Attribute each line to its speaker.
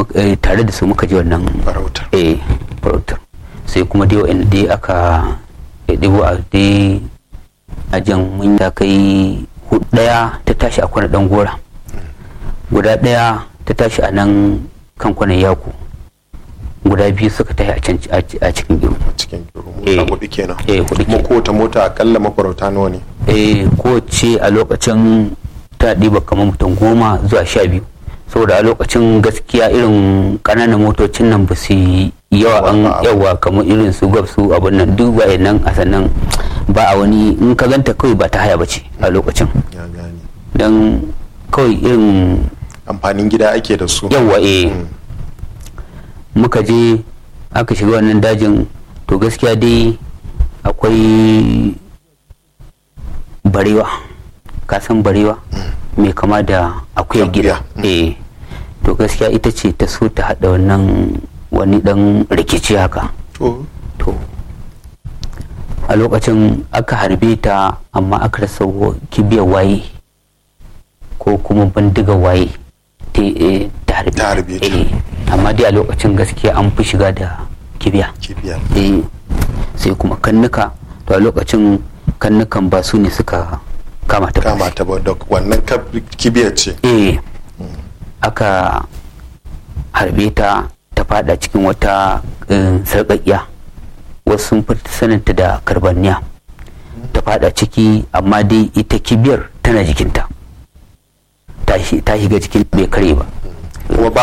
Speaker 1: tare da su muka je wannan
Speaker 2: farautar
Speaker 1: eh farautar sai kuma dai wa'anda dai aka ɗibo a dai ajin mun ta kai hudu ɗaya ta tashi a kwana ɗan gora guda ɗaya ta tashi a nan kan kwanan yaku guda biyu suka tashi a can a cikin giro
Speaker 2: cikin giro
Speaker 1: Eh.
Speaker 2: mota hudu kenan
Speaker 1: eh hudu
Speaker 2: kuma
Speaker 1: ke
Speaker 2: kowace mota akalla mafarauta nawa ne
Speaker 1: eh kowace a lokacin ta ɗiba kamar mutum goma zuwa sha biyu saboda a lokacin gaskiya irin ƙananan motocin nan ba su yi yawa an
Speaker 2: Yawa ba.
Speaker 1: yawa kamar irin su gab su abin nan duk waye nan a sannan ba a wani in ka ganta kawai ba ta haya ba ce a lokacin
Speaker 2: ya gane
Speaker 1: don kawai irin
Speaker 2: amfanin gida ake da su
Speaker 1: yawa eh
Speaker 2: Mm.
Speaker 1: muka je aka shiga wannan dajin to gaskiya dai akwai barewa kasan barewa mai kama da akuyar gida
Speaker 2: Akuya,
Speaker 1: eh to gaskiya ita ce ta so ta hada wannan wani dan rikici haka
Speaker 2: to
Speaker 1: to a lokacin aka harbe ta amma aka rasa wa- kibiyar waye ko kuma bindiga waye ta eh, ta harbe
Speaker 2: Ta harbe ta.
Speaker 1: Eh, amma dai a lokacin gaskiya an fi shiga da kibiya
Speaker 2: kibiya
Speaker 1: eh sai kuma kannuka to a lokacin kannukan ba su ne suka kama ta ba.
Speaker 2: kama ta ba da wannan kab- kibiyar ce
Speaker 1: eh aka harbe ta ta fada cikin wata eh, sarƙaƙiya wasu sun fi saninta da karbanniya ta fada ciki amma dai ita kibiyar tana jikinta ta shi- ta shiga cikin bai kare ba
Speaker 2: kuma ba